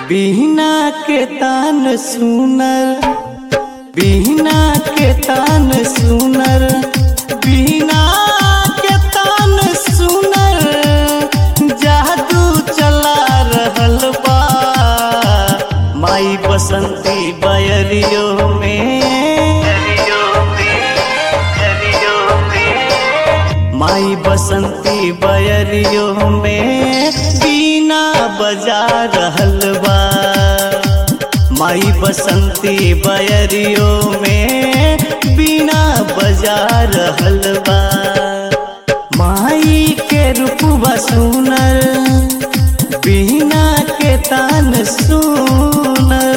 बिहना के तान सुनर बिहना के तान सुनर बिहना के तान सुनर जादू चला रहल बा माई बसंती बयरियो में माई बसंती बयरियो में बीना बजा रहल बा माई बसंती बयरियो में बीना बजा रहल बा माई के रूपवा सुनर बीना के तान सुनर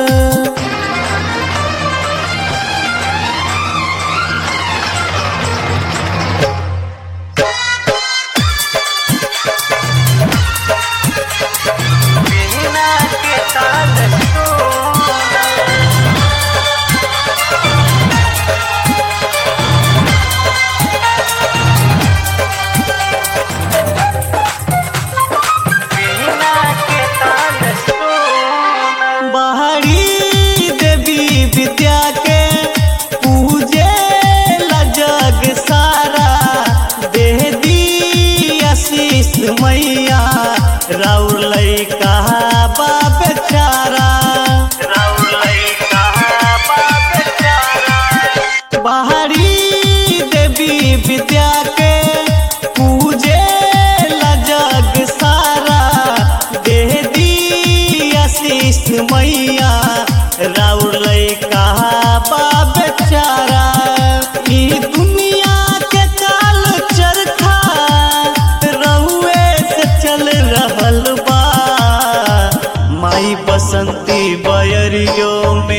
बिना के तान सुनर बिना के तान सुनर बाहरी देवी विद्या के पूजे ला जग सारा दे दी आशीष मैया राउर लैका बा बेचारा राउर लैका बा बेचारा बाहरी देवी विद्या के पूजे ला जग सारा दे दी आशीष मैया राउर लैका बा बेचारा ई दुनिया के काल चरखा रहुए से चल रहल बा माई बसंती बयरियो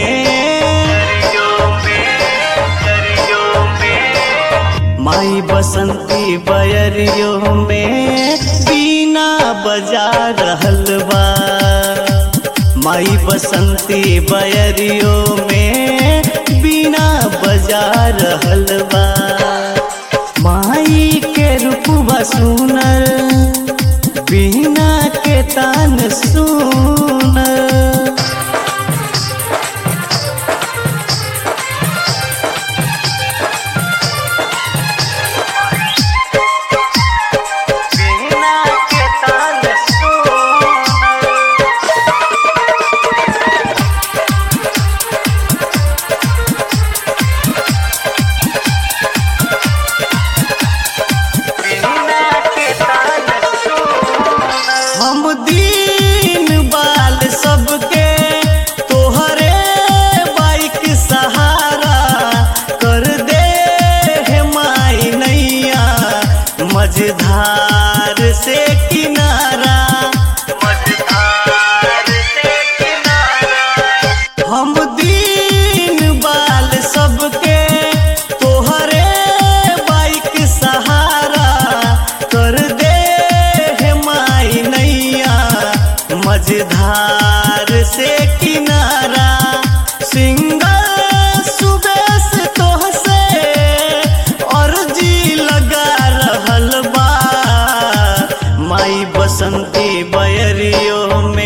में माई बसंती बयरियो में बीना बजा रहल बा माई बसंती बयरियो में बीना बजा रहल बा माई के रूपवा सुनर बीना के तान सुनर बिना के तान सुनर बिना के तान सुनर हम दीन बाल सबके तोहरे बाइक सहारा कर दे हे माई नैया मझधार से किनारा मझधार से किनारा हम दीन बाल सबके तोहरे बाइक सहारा कर दे हे माई नैया मझधार से किनारा सिंगल सुबह से तोहसे अर्जी लगा रहल बा माई बसंती बयरियो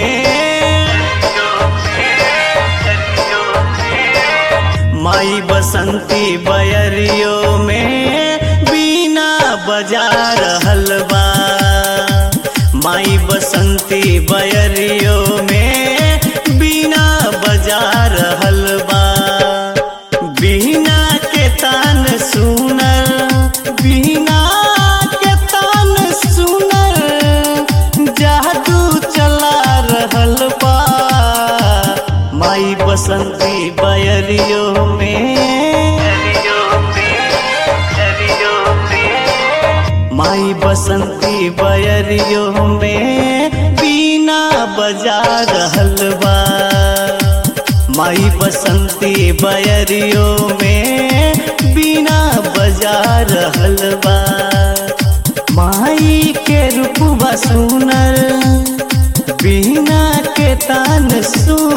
में माई बसंती बयरियो में बीना बजा रहल बा माई बसंती बयरियो में बीना बजा रहल बा बीना के तान सुनर बीना के तान सुनर जादू चला रहल बा माई बसंती बयरियो में माई बसंती बयरियो में बीना बजा रहल बा माई बसंती बयरियो में बीना बजा रहल बा माई के रूपवा सुनर बीना के तान सुन